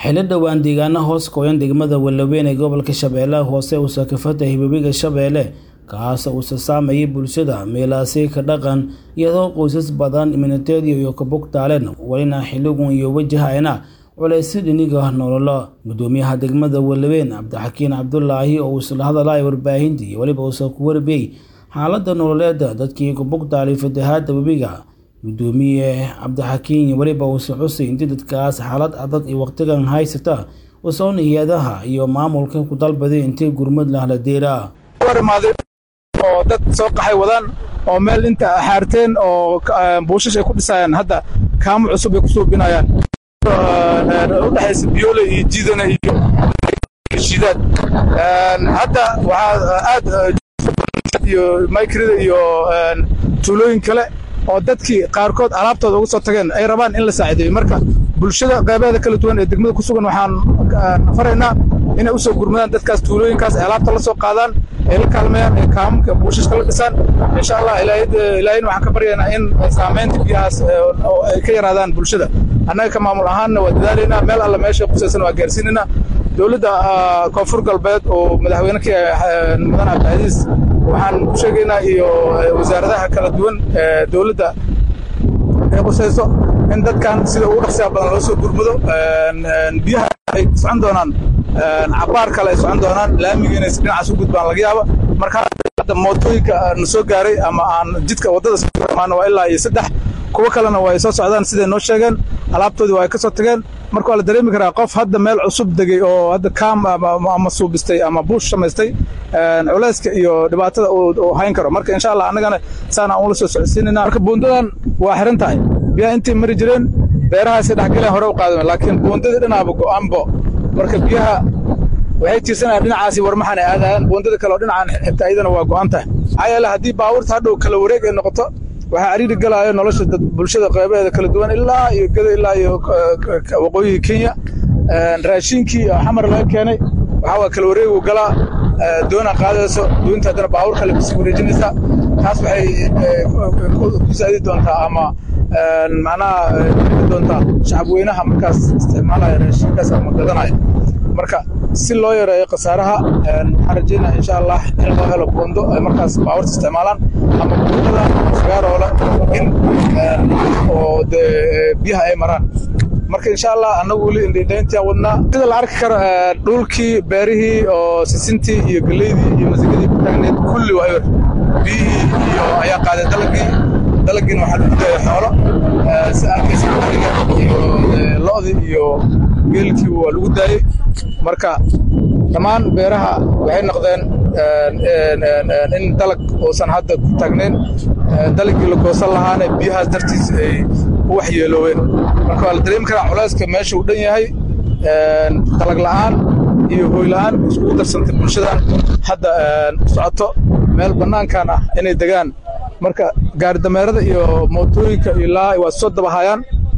xilli dhowaan deegaana hoos kooyan degmada Wallaweyn ee gobolka Shabeellaha Hoose uu sakafada hibabiga Shabeelle kaas uu saameeyay bulshada meelaasi ka dhaqan iyadoo qoysas badan imanateedii iyo ka bogtaaleen walina xilligun iyo wajahayna culays dhiniga nololo gudoomiyaha degmada Wallaweyn Cabdixakiin Cabdulaahi oo isla hadalay warbaahintii iyo waliba uu ku warbiyay xaaladda nololeed dadkii ku bogtaalay fatahaadda webiga gudoomiye cabdixakiin weliba uuse xusay intii dadkaas xaalad adag iyo waqtigan haysata usoon hay-adaha iyo maamulka ku dalbaday intii gurmad lahla deeraa oo dad soo qaxay wadaan oo meel inta xaarteen oo buushash ay ku dhisayaan hadda kaamo cusub ay ku suubinayaan udhexaysa biyoole iyo jiidana iyo shidaad hadda waxaa aad iyo maykirida iyo tuulooyin kale oo dadkii qaarkood alaabtooda uga soo tageen ay rabaan in la saacideeyo marka bulshada qaybaheeda kala duwan ee degmada ku sugan waxaan faraynaa inay u soo gurmadaan dadkaas tuulooyinkaas ay alaabta la soo qaadaan ay la kaalmeeyaan ay kaamamka buushashka la dhisaan insha allah ilaahayna waxaan ka baryaynaa in saamaynta biyahaas ay ka yaraadaan bulshada annaga ka maamul ahaanna waa dadaalaynaa meel alla meesha qusaysan waa gaarsiinaynaa dowladda koonfur galbeed oo madaxweyne ka yahay mudan cabdicasiis waxaan ku sheegaynaa iyo wasaaradaha kala duwan ee dowladda ay qusayso in dadkan sida ugu dhaqsiya badan loo soo gurmado biyaha ay socon doonaan cabaar kale ay socon doonaan laamiga inay dhinacaas u gudbaan laga yaaba marka hadda mootooyinka na soo gaaray ama aan jidka waddada maana waa ilaa iyo saddex kuwo kalena waa ay soo socdaan siday noo sheegeen alaabtoodii waa ay ka soo tageen marka waa la dareemi karaa qof hadda meel cusub degey oo hadda kaam ama suubistay ama buush samaystay culayska iyo dhibaatada uu hayn karo marka insha allah annagana saan aan ula soo socodsiinayna marka buundadan waa xiran tahay biyaha intay mari jireen beerahaasay dhexgaleen hore u qaadameen laakiin buundadii dhinaaba go'aanbo marka biyaha waxay tiirsanayaan dhinacaasi warmaxan ay aadayaan buundada kale oo dhinacaan xigta iyadana waa go'an tahay maxaa yeele haddii baabuurta hadhow kala wareeg ay noqoto waxaa cariiri galaayo nolosha bulshada qaybaheeda kala duwan ilaa iyo gada ilaa iyo waqooyiga kenya raashinkii xamar laga keenay waxaa waa kala wareegu galaa doona qaadayso doonta haddana baabuur kale kusii wareejinaysaa taas waxay ku saadi doontaa ama macnaha doontaa shacab weynaha markaas isticmaalaya raashinkaas ama gadanaya marka si loo yareeyo khasaaraha waxaan rajeynaya insha allah in loo helo buundo ay markaas baabuurta isticmaalaan ama buundada fagaaroola in oo dee biyaha ay maraan marka insha allah annagu weli indhayntiyaa wadnaa sida la arki karo dhulkii beerihii oo sisintii iyo geleydii iyo masagadii ku taagneed kulli waa yor biyihii iyo ayaa qaaday dalagii dalagiina waxaa lagu daaya xoolo si arkaysa ariga iyo lo'dii iyo geelkii waa lagu daayey marka dhammaan beeraha waxay noqdeen in dalag uusan hadda ku taagnayn dalagii la goosan lahaana biyahaas dartiis ay u waxyeelooween marka waa la dareemi karaa culayska meesha uu dhan yahay dalag la'aan iyo hooy la'aan iskugu darsantay bulshadan hadda socoto meel bannaankan ah inay degaan marka gaaridameerada iyo mootooyinka ilaa waa soo dabahayaan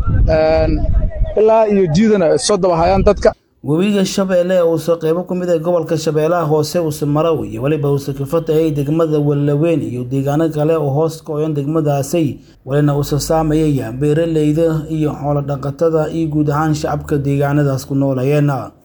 ilaa iyo jiidana soo dabahayaan dadka webiga shabeelle uuse qaybo ku mid ah gobolka shabeellaha hoose uuse marow iyo weliba uuse kafatayay degmada wallaweyn iyo deegaano kale oo hoos kooyan degmadaasi walina uuse saameeyaya beeraleyda iyo xoolo dhaqatada iyo guud ahaan shacabka deegaanadaas ku noolayeen